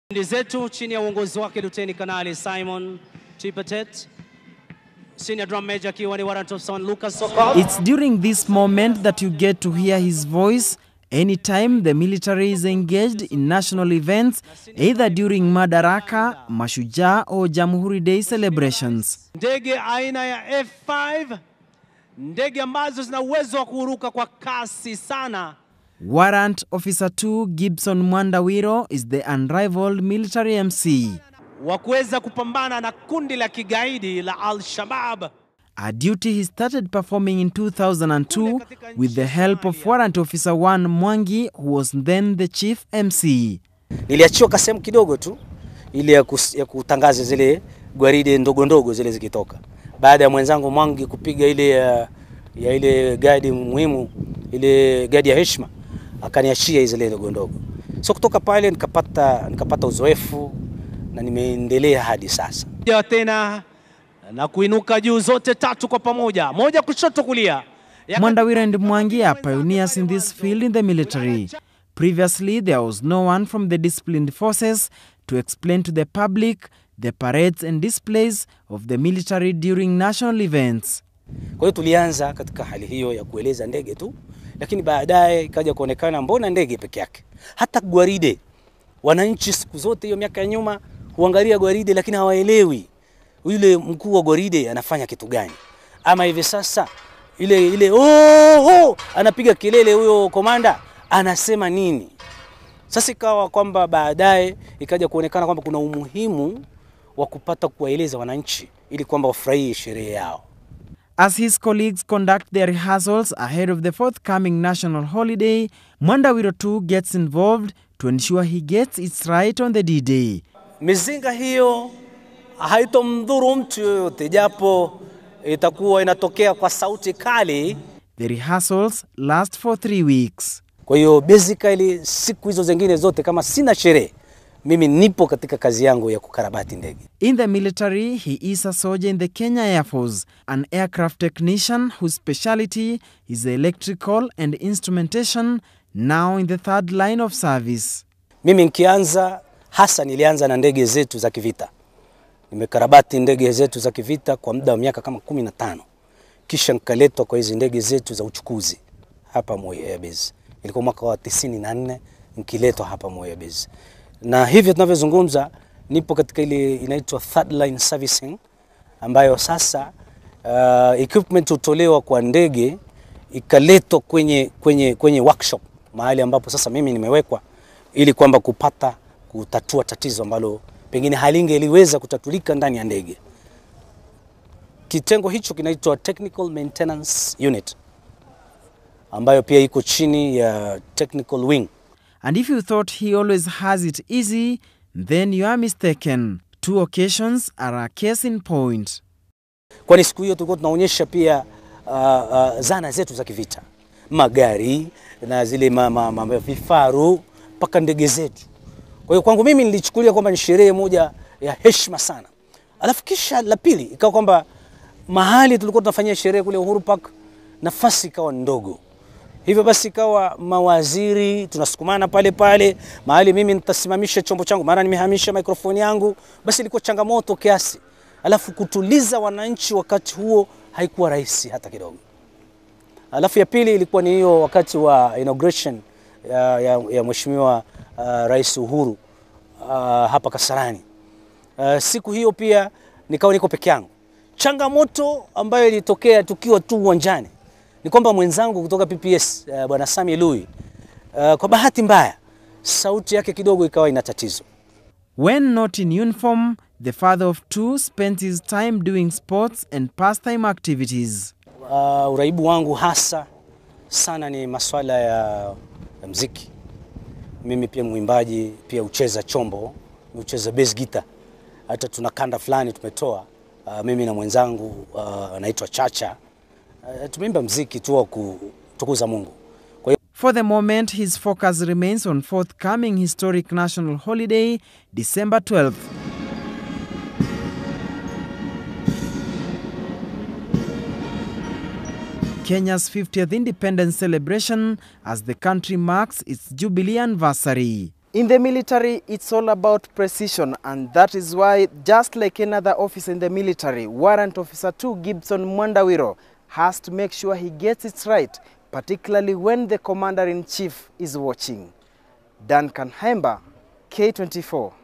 Ndi zetu chini ya uongozi wake Luteni Kanali Simon Chipatet, Senior Drum Major akiwa ni Warrant Officer Lucas Sokol. It's during this moment that you get to hear his voice anytime the military is engaged in national events, either during Madaraka, Mashujaa, or Jamhuri Day celebrations. Ndege aina ya F5, ndege ambazo zina uwezo wa kuruka kwa kasi sana. Warrant Officer 2 Gibson Mwandawiro is the unrivaled military MC. wa kuweza kupambana na kundi la kigaidi la Al-Shabaab. A duty he started performing in 2002 with the help of Warrant Officer 1 Mwangi, who was then the chief MC. Niliachiwa kasehemu kidogo tu ili ya, kus, ya kutangaza zile gwaride ndogo ndogo zile zikitoka, baada ya mwenzangu Mwangi kupiga ile ya, ya ile gadi muhimu, ile gadi ya heshima, akaniachia zile ndogo ndogo. So kutoka pale nikapata nikapata uzoefu na nimeendelea hadi sasa. Ja tena na kuinuka juu zote tatu kwa pamoja, moja kushoto kulia. Ya- Mwandawiro and Mwangi are pioneers in this field in the military. Previously, there was no one from the disciplined forces to explain to the public the parades and displays of the military during national events. Kwa hiyo tulianza katika hali hiyo ya kueleza ndege tu, lakini baadaye ikaja kuonekana mbona ndege peke yake, hata gwaride. Wananchi siku zote hiyo miaka ya nyuma huangalia gwaride, lakini hawaelewi yule mkuu wa gwaride anafanya kitu gani, ama hivi sasa ile ile oh, oh, anapiga kelele huyo komanda anasema nini. Sasa ikawa kwamba baadaye ikaja kuonekana kwamba kuna umuhimu wa kupata kuwaeleza wananchi ili kwamba wafurahie sherehe yao. As his colleagues conduct their rehearsals ahead of the forthcoming national holiday, Mwandawiro too gets involved to ensure he gets it right on the D-Day. Mizinga hiyo haitomdhuru mtu yoyote, japo itakuwa inatokea kwa sauti kali. The rehearsals last for three weeks. Kwa hiyo basically siku hizo zingine zote kama sina sherehe, mimi nipo katika kazi yangu ya kukarabati ndege. In the military, he is a soldier in the Kenya Air Force, an aircraft technician whose specialty is electrical and instrumentation, now in the third line of service. Mimi nikianza hasa nilianza na ndege zetu za kivita. Nimekarabati ndege zetu za kivita kwa muda wa miaka kama kumi na tano kisha nikaletwa kwa hizi ndege zetu za uchukuzi hapa Moi Airbase. Ilikuwa mwaka wa tisini na nne nikiletwa hapa Moi Airbase, na hivyo tunavyozungumza nipo katika ile inaitwa third line servicing, ambayo sasa uh, equipment hutolewa kwa ndege ikaletwa kwenye, kwenye, kwenye workshop mahali ambapo sasa mimi nimewekwa ili kwamba kupata kutatua tatizo ambalo pengine halingeliweza kutatulika ndani ya ndege. Kitengo hicho kinaitwa Technical Maintenance Unit ambayo pia iko chini ya Technical Wing. And if you thought he always has it easy, then you are mistaken. Two occasions are a case in point. Kwani siku hiyo tulikuwa tunaonyesha pia uh, uh, zana zetu za kivita, magari na zile ma, ma, ma, vifaru mpaka ndege zetu. Kwa hiyo kwangu mimi nilichukulia kwamba ni sherehe moja ya heshima sana. Alafu kisha la pili ikawa kwamba mahali tulikuwa tunafanyia sherehe kule Uhuru Park, nafasi ikawa ndogo. Hivyo basi ikawa mawaziri tunasukumana pale pale, mahali mimi nitasimamisha chombo changu, mara nimehamisha mikrofoni yangu, basi ilikuwa changamoto kiasi. Alafu kutuliza wananchi wakati huo haikuwa rahisi hata kidogo. Alafu ya pili ilikuwa ni hiyo wakati wa inauguration ya, ya, ya Mheshimiwa uh, Rais Uhuru uh, hapa Kasarani. Uh, siku hiyo pia nikawa niko peke yangu. Changamoto ambayo ilitokea tukiwa tu uwanjani ni kwamba mwenzangu kutoka PPS uh, bwana Sami Lui uh, kwa bahati mbaya sauti yake kidogo ikawa ina tatizo. When not in uniform, the father of two spent his time doing sports and pastime activities. Uh, uraibu wangu hasa sana ni maswala ya, ya mziki. Mimi pia mwimbaji, pia ucheza chombo, ucheza bass guitar. Hata tuna kanda fulani tumetoa uh, mimi na mwenzangu uh, anaitwa Chacha uh, tumeimba mziki tu wa kutukuza Mungu. Kwa hiyo For the moment, his focus remains on forthcoming historic national holiday, December 12th. Kenya's 50th independence celebration as the country marks its jubilee anniversary. In the military, it's all about precision, and that is why, just like another officer in the military, Warrant Officer 2 Gibson Mwandawiro has to make sure he gets it right, particularly when the commander in chief is watching. Duncan Hemba, K24.